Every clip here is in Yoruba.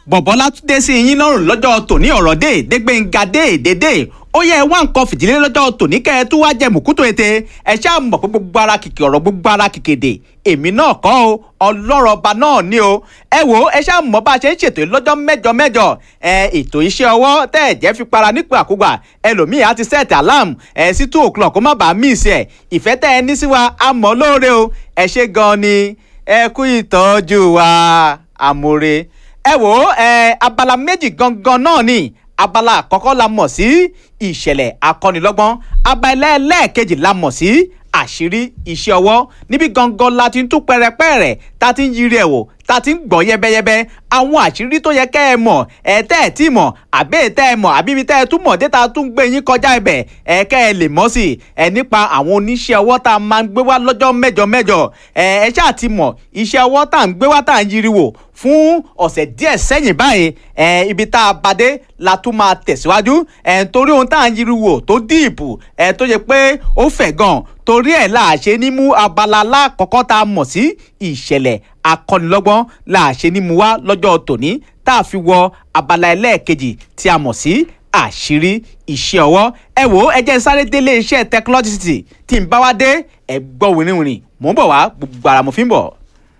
bọ̀bọ̀ látúndé sí yín lọ́rùn lọ́jọ́ tòní ọ̀rọ̀ dé dégbéǹga dé dédé ó yẹ wá nǹkan fìdílé lọ́jọ́ tòní kẹ́ ẹ tún wá jẹ mùkútó ète ẹ ṣáà mọ̀ pé gbogbo ara kìkì ọ̀rọ̀ gbogbo ara kìkèdè èmi náà kọ́ o ọlọ́rọ̀ ọba náà ni o ẹ wò ó ẹ ṣáà mọ̀ bá a ṣe ń ṣètò lọ́jọ́ mẹ́jọ mẹ́jọ ẹ ètò iṣẹ́ ọwọ́ tẹ́ ẹ̀ jẹ́ fi para nípò àkúgbà ẹlòmíì á ti set alarm ẹ sí two o'clock kó má bàa miss ẹ ìfẹ́ tẹ́ ẹ ní sí wa a mọ̀ lóore o ẹ ṣe gan ni ẹ kú ìtọ́jú wa àmúre ẹ wò ó ẹ abala méjì gangan náà ni abala àkọ́kọ́ la mọ̀ sí ìṣẹ̀lẹ̀ akọ́nilọ́gbọ́n abala ẹlẹ́ẹ̀kejì la mọ̀ sí àṣírí iṣẹ́ ọwọ́ níbi gangan la ti ń tún pẹrẹpẹrẹ ta ti ń yiri ẹ̀ wò ta ti ń gbọ́ yẹ́bẹ́yẹ́bẹ́ àwọn àṣírí tó yẹ kẹ́ ẹ mọ̀ ẹ tẹ́ ẹ tí mọ̀ àbẹ́ tẹ́ ẹ mọ̀ àbí mi tẹ́ ẹ tún mọ̀ déta tún gbé yín kọjá ibẹ̀ ẹ kẹ́ ẹ lè mọ̀ sí ẹ nípa àwọn oníṣẹ́ ọwọ́ tá a máa ń gbé wá lọ́jọ́ mẹ́jọ mẹ́jọ ẹ ẹ ṣáà ti mọ̀ iṣẹ́ ọwọ́ tá à ń gbé wá tá à ń yiri wò fún ọ̀sẹ̀ díẹ̀ sẹ́yìn báyìí ẹ ibi tá a bá dé la tún máa tẹ̀síwájú ẹ torí ohun tá à ń yiri wò tó díìpù ẹ tó yẹ pé ó fẹ̀ gan torí ẹ̀ là ṣe ní mú abala lákọ̀ọ́kọ́ tá a mọ̀ sí ìṣẹ̀lẹ̀ akọ́nilọ́gbọ́n là ṣe ní mú wá lọ́jọ́ tòní tá a fi wọ abala ẹlẹ́ẹ̀kejì tí a mọ̀ sí àṣírí iṣẹ́ ọwọ́ ẹ wò ó ẹ jẹ́ sáré délé iṣẹ́ technology tí n bá wá dé ẹ gbọ́ wìrìwìrì mò ń bọ̀ wá gbogbo ara mo fi ń bọ̀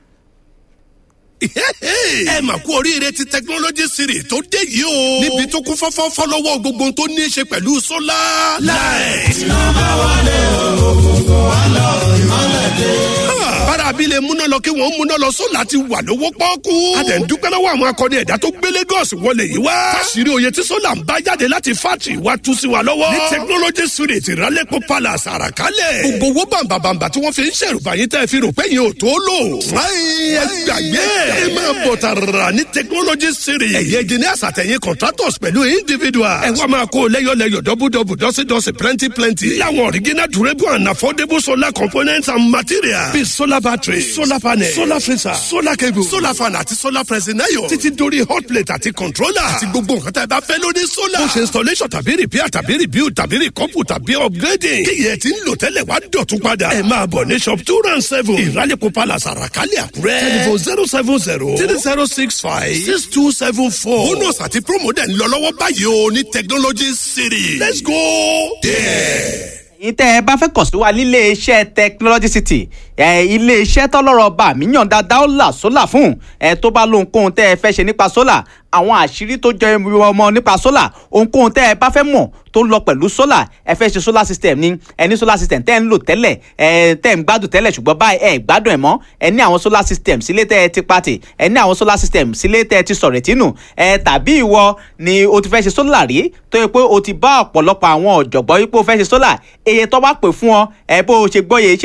ẹ mà kú oríire ti technology series tó dé yìí o. níbi tó kún fọ́fọ́ fọ́lọ́wọ́ gbogbo tó ní í ṣe pẹ̀lú solar light. iná bá wọlé òkùnkùn wà lọ ìmọ̀lẹ̀ dé. bára abilé múná lọ kí wọ́n múná lọ sólà ti wà lówó pọ́ọ́kú. a dẹ̀ ń dúpẹ́ lọ́wọ́ àwọn akọni ẹ̀dá tó gbé Lagos wọlé yìí wá. káṣírí oyè tí sólà ń bá jáde láti fátì wá tú sí wa lọ́wọ́. ní technology series ìrálẹ́pọ̀ palace àràkálẹ̀. gbogbo owó bàǹbàǹbà tí wọ́n fi ń ṣèrùbà yín tẹ́ fi rò pé yín ò tó lò. ẹ gbàgbé ẹ máa bọ̀ tààrà ní technology series. ẹ̀yẹ engineers àtẹ̀yìn contractors pẹ̀lú individuals. ẹ wá máa kó lẹ́yọ̀lẹ́yọ̀ dọ́bùdọ́bù dọ́sídọ́sí plenty plenty. láwọn original durable and affordable solar components and materials. bíi solar battery solar panel solar freezer solar cable solar fan àti solar pressing iron. títí dórí hot plate àti controller. àti gbogbo nǹkan tá a bá fẹ́ lórí solar. ó ṣe installation tàbí repair tàbí rebuild tàbí recouple tàbí upgrading. kí yẹn ti ń lò tẹ́lẹ̀ wá dọ̀tún padà. ẹ máa bọ̀ ní shop two round seven. ìrálẹ̀kọ̀ palace àràkálẹ̀ àkúrẹ́. telephone zero seven zero three zero six five six two seven four. bonus àti promo dẹ̀ ń lọ lọ́wọ́ báyìí o ní technology city. let's go there ẹ̀yin tẹ́ ẹ bá fẹ́ kàn sí wa nílé iṣẹ́ technology city ẹ ilé iṣẹ́ tọ́lọ́rọ̀ bá mi yàn dáadáa ó là sólà fún ẹ tó bá lóhunkóhun tẹ́ ẹ fẹ́ ṣe nípa sólà àwọn àṣírí tó jẹ ọmọ nípa sólà ohunkóhun tẹ́ ẹ bá fẹ́ mọ̀ tó lọ pẹ̀lú sólà ẹ fẹ́ ṣe solar system ní ẹ ní solar system tẹ́ ẹ ń lò tẹ́lẹ̀ ẹ tẹ́ ẹ ń gbádùn tẹ́lẹ̀ ṣùgbọ́n báyìí ẹ gbádùn ẹ̀ mọ́ ẹ ní àwọn solar system sílé tẹ́ ẹ ti pàtì ẹ ní àwọn solar system sílé tẹ́ ẹ ti sọ̀rẹ̀ tínú ẹ tàbí ìwọ ni o ti fẹ́ ṣe sólà rí tó yẹ pé o ti bá ọ̀pọ̀lọpọ̀ àwọn ọ̀jọ̀gbọ́n yìí pé o fẹ́ ṣe sólà èyí tó bá pè fún ọ ẹ bó o ṣe gbọ́ yẹ